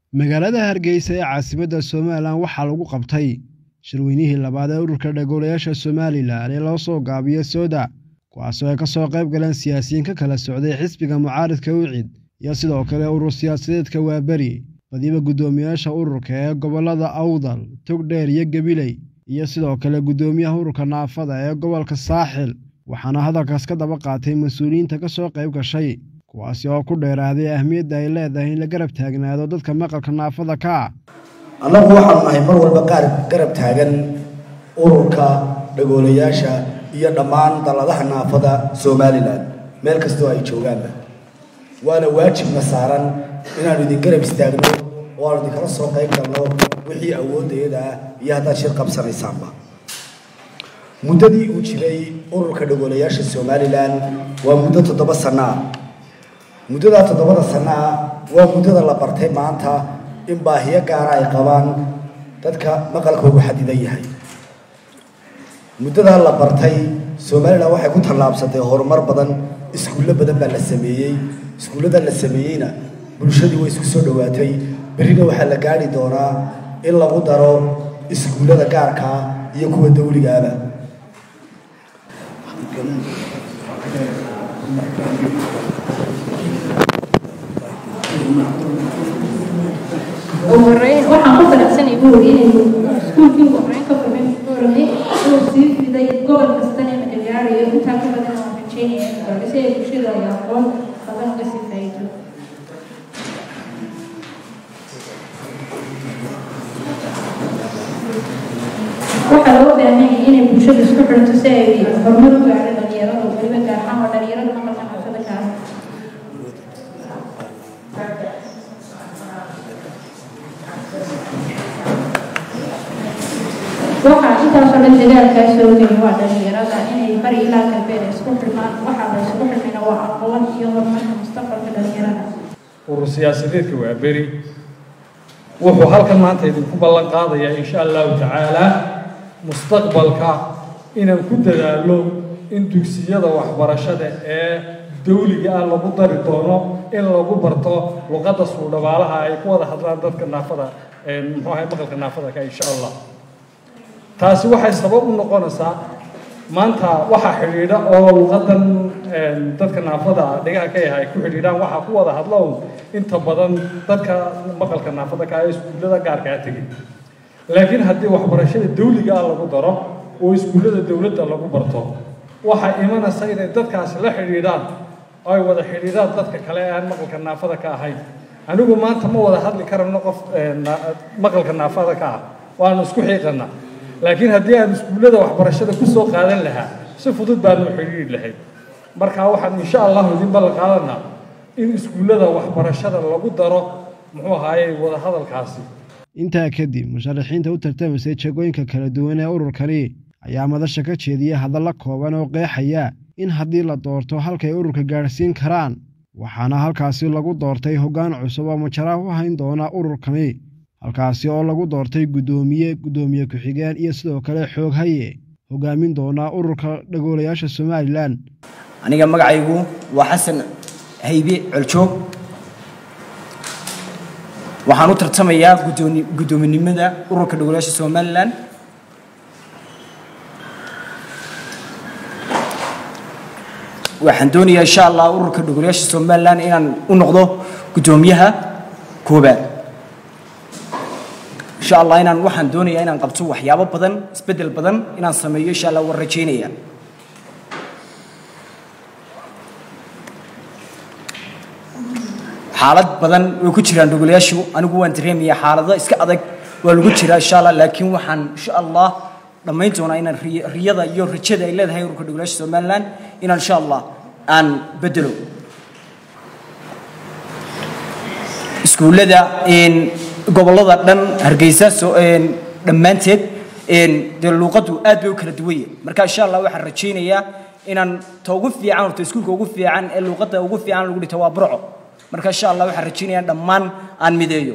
magaalada hargeysa ee caasimadda somalilan waxaa lagu qabtay shirweynihii labaad ee ururka dhagoolayaasha somalilan ee loo soo gaabiyo sooda kuwaasoo ay ka soo qayb galeen siyaasiyiin ka kala socday xisbiga mucaaridka wicid iyo sidoo kale urur siyaasadeedka waaberi badiba guddoomiyaasha ururka ee gobollada awdal togdheer iyo gabiley iyo sidoo kale guddoomiyaha ururka naafada ee gobolka saaxil waxaana hadalkaas ka daba qaatay mas-uuliyiinta ka soo qayb gashay kuwaasi oo ku dheeraaday ahmiyadda ay leedahay in la garab taagnaado dadka maqalka naafada ka ah annagu waxaanu nahay mar walba qaar garab taagan ururka dhagoolayaasha iyo dhammaan dalladaha naafada somalilan meel kastoo ay joogaanba waana waajibna saaran inaanu idin garab istaagno oo aanu idinkala soo qayb galno wixii awooddeeda ah iyo haddaad shir qabsanaysaanba muddadii uu jiray ururka dhagoolayaasha somalilan waa muddo toddoba sanno ah muddadaa toddobada sanno ah waa muddada la bartay maanta in baahiyo gaara ay qabaan dadka maqalkoogu xadidan yahay muddadaa la bartay somalilan waxay ku tallaabsatay horumar badan iskuullo badan baa la sameeyey iskuullada la sameeyeyna bulshadii way isku soo dhowaatay berrina waxaa la gaadhi doonaa in lagu daro iskuullada gaarkaa iyo kuwa dawligaaba ugu horeyn waxaan ku faraxsanay buu yiri inay iskuulkii ugu horeyn ka furmay muxuurane inuu sii fiday gobol kastana la gaarayo intaa ka badan oo rajeynaya in si ay bulshada ay aqoon badan uga sii faa'iido waxaa loo baahan yahay inay bulshada isku xirto si ay horumar u gaadho dhalinyarada weliba gaar ahaan oo dhalinyarada maqalka naafada ka ah waxaa intaasoo dhan dadaalkaa soo geli waa dhalinyarada inay bari ilaa galbeed ay isku xirmaan waxaa la isku xirmayna waa aqoon iyo horumarka mustaqbalka dhalinyarada urur siyaasadeedka waa beri wuxuu halkan maanta idinku ballan qaadayaa insha allahu tacaalaa mustaqbalka inaan ku dadaalo in dugsiyada waxbarashada ee dawliga ah lagu dari doono in lagu barto luqadda suudhabaalaha ay ku wada hadlaan dadka naafada muxuu ahay maqalka naafada ka insha allah taasi waxay sabab u noqonaysaa maanta waxaa xidhiidha oo luqadan dadka naafada dhigaha ka yahay ku xidhiidhaan waxaa ku wada hadlo inta badan dadka maqalka naafada ka ee iskuullada gaarkaa tegay laakiin haddii waxbarashada dawliga ah lagu daro oo iskuullada dowladda lagu barto waxaa imanaysa inay dadkaasi la xidhiidhaan oo ay wada xidhiidhaan dadka kale ee aan maqalka naafada ka ahayn anigu maanta ma wada hadli karano qof maqalka naafada ka ah waanu isku xiiqanaa laakiin haddii aan iskuullada waxbarashada ku soo qaadan lahaa si fudud baanu xidhiidhi lahayd marka waxaan insha allahu idin ballan qaadanaa in iskuullada waxbarashada lagu daro muxuu ahaayey wada hadalkaasi intaa kadib musharaxiinta u tartamaysay jagooyinka kala duwan ee ururkani ayaa madasha ka jeediyey hadalla kooban oo qeexaya in haddii la doorto halkay ururka gaadhsiin karaan waxaana halkaasi lagu doortay hoggaan cusub oo majaraha u hayn doona ururkani halkaasi oo lagu doortay guddoomiye guddoomiye ku-xigeen iyo sidoo kale xooghaye hogaamin doonaa ururka dhagoolayaasha somalilan aniga magacaygu waa xasan haybe coljoog waxaan u tartamayaa guddoominimada ururka dhagoolayaasha somalilan waxaan doonayaa insha allah ururka dhagoolayaasha somalilan inaan u noqdo guddoomiyaha koobaad insha allah inaan waxaan doonayaa inaan qabto waxyaabo badan isbeddel badan inaan sameeyo insha allah waan rajaynaya xaalad badan way ku jiraan dhogolayaashu anigu waan dareemaya xaalado iska adag waa lagu jiraa insha allah laakiin waxaan insha allah dhammayn doonaa inaan riyada iyo rajada ay leedahay ururka dhogolayaasha somaliland inaan insha allah aan bedelo iskuullada gobollada dhan hargeysa dhammaanteed dee luuqaddu aad bay u kala duwan yahay marka insha allah waxaan rajaynayaa inaan ta ugu fiican horta iskuulka ugu fiican ee luuqadda ugu fiican lagu dhigto waa burco marka insha allah waxaan rajaynayaa dhammaan aan mideeyo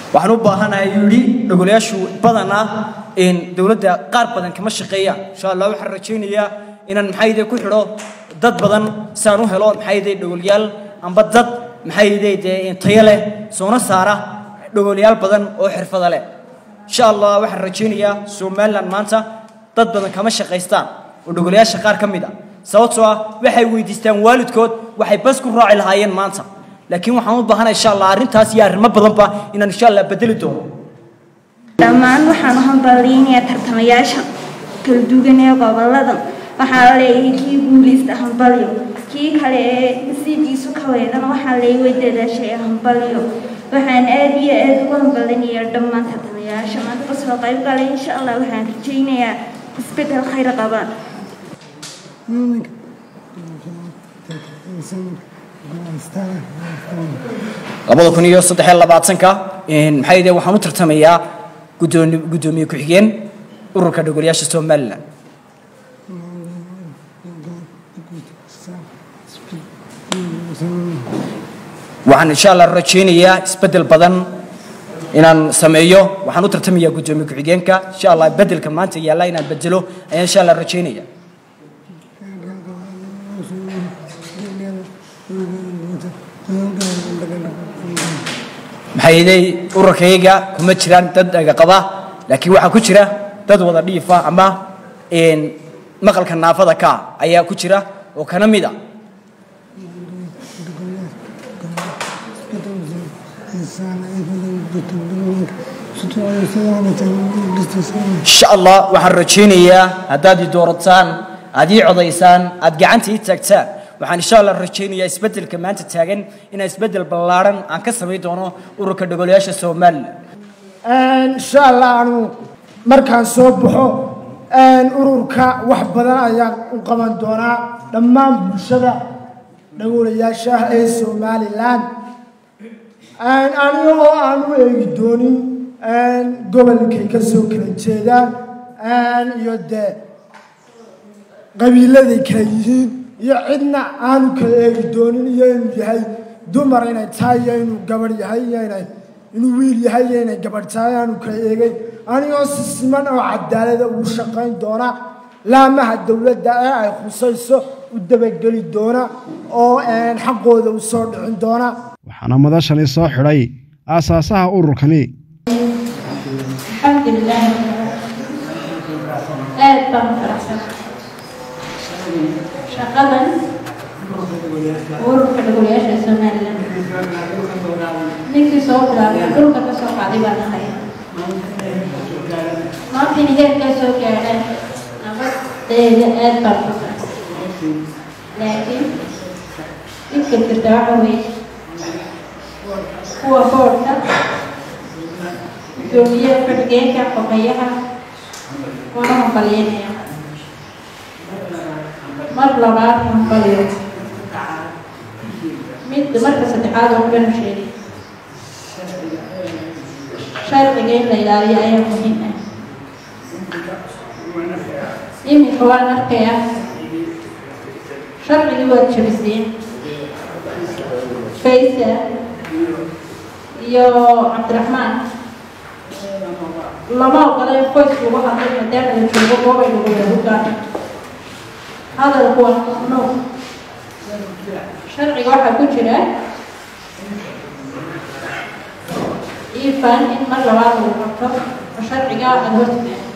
waxaan u baahanahay ayuu yidhi dhogolayaashu badanaa dowladda qaar badan kama shaqeeyaan insha allah waxaan rajaynayaa inaan maxayde ku xidho dad badan saan u helo maxayde dhogolyaal amba dad maxayde dee tayo leh soona saara dhogolyaal badan oo xirfada leh insha allah waxaan rajaynayaa somaliland maanta dad badan kama shaqaystaan oo dhogolayaasha qaar ka mid a sababtoo ah waxay weydiistaan waalidkood waxay bas ku raaci lahaayeen maanta laakiin waxaan u baahanahay insha allah arrintaas iyo arrimo badanba inaan insha allah bedeli doono dhammaan waxaan u hambaliynayaa tartamayaasha kala duwan ee gobolada waxaa leeyahay kii guuleysta hambalyo kii kale ee nasiibkiisu ka weydana waxaa leeyahay way dadaashay hambalyo waxaan aad iyo aad ugu hambalinayaa dhammaan tartamayaasha maanta kasoo qayb galay insha allah waxaan rajaynayaa isbedel khayr qaba labada kun iyo saddex iyo labaatanka maxay de waxaan u tartamayaa guddooni guddoomiye ku-xigeen ururka dhogolayaasha somaliland waxaan insha allah rajaynayaa isbeddel badan inaan sameeyo waxaan u tartamayaa guddoomiye ku-xigeenka insha allah beddelka maanta yaalla inaan bedelo ayaan insha allah rajaynaya maxayday ururkayga kuma jiraan dad dhagaqaba laakiin waxaa ku jira dad wada dhiifa ama maqalka naafada ka ayaa ku jira oo kana mid a insha allah waxaan rajaynayaa haddaad i doorataan aad ii codaysaan aad gacanta ii taagtaan waxaan insha allah rajaynayaa isbeddelka maanta taagan inaan isbeddel ballaaran aan ka samayn doono ururka dhogolayaasha somaliland insha allah anu markaan soo baxo ururka wax badan ayaan u qaban doonaa dhammaan bulshada dhagolayaasha ee somalilan aniga oo aan u eegi doonin gobolkay ka soo kala jeedaan iyo dee qabiiladay kala yihiin iyo cidna aanu kala eegi doonin iyo inuu yahay dumar inay tahay iyo inuu gabadh yahay iyo inay inuu wiil yahay iyo inay gabadh tahay aanu kala eegay anigoo si siman oo cadaalada ugu shaqayn doona laamaha dowladda ee ay khusayso u dabageli doona oo xaqooda u soo dhicin doona waxaana madashani soo xidhay aasaasaha ururkani alxamdulilah aad baan u faraxsan shaqadan ururka dhagolayaasha somalilan ninkii soo bilaabay dhulka ka soo qaaday baan ahay maantayna heerkaa soo gaadhaan nabadeeda aad baan ku faraxsan laakiin dhibka jirta waxa weeye kuwa boodhka gudoomiyaha ku-xigeenka xogeyaha waana hambalyeynaya mar labaad hambalyo mid marka saddexaad oo banu sheegay sharciga in la ilaaliyo ayaa muhiim ah iminka waan arkaya sharcigii waad jabiseen faysa iyo cabdiraxmaan lama ogola in qoys lagu hadlay maadaama la joogo goobay lagu yahugaan hadalku waa mamnuuc sharciga waxaa ku jira ifan in mar labaad lagu qabto oo sharciga aada hortimaado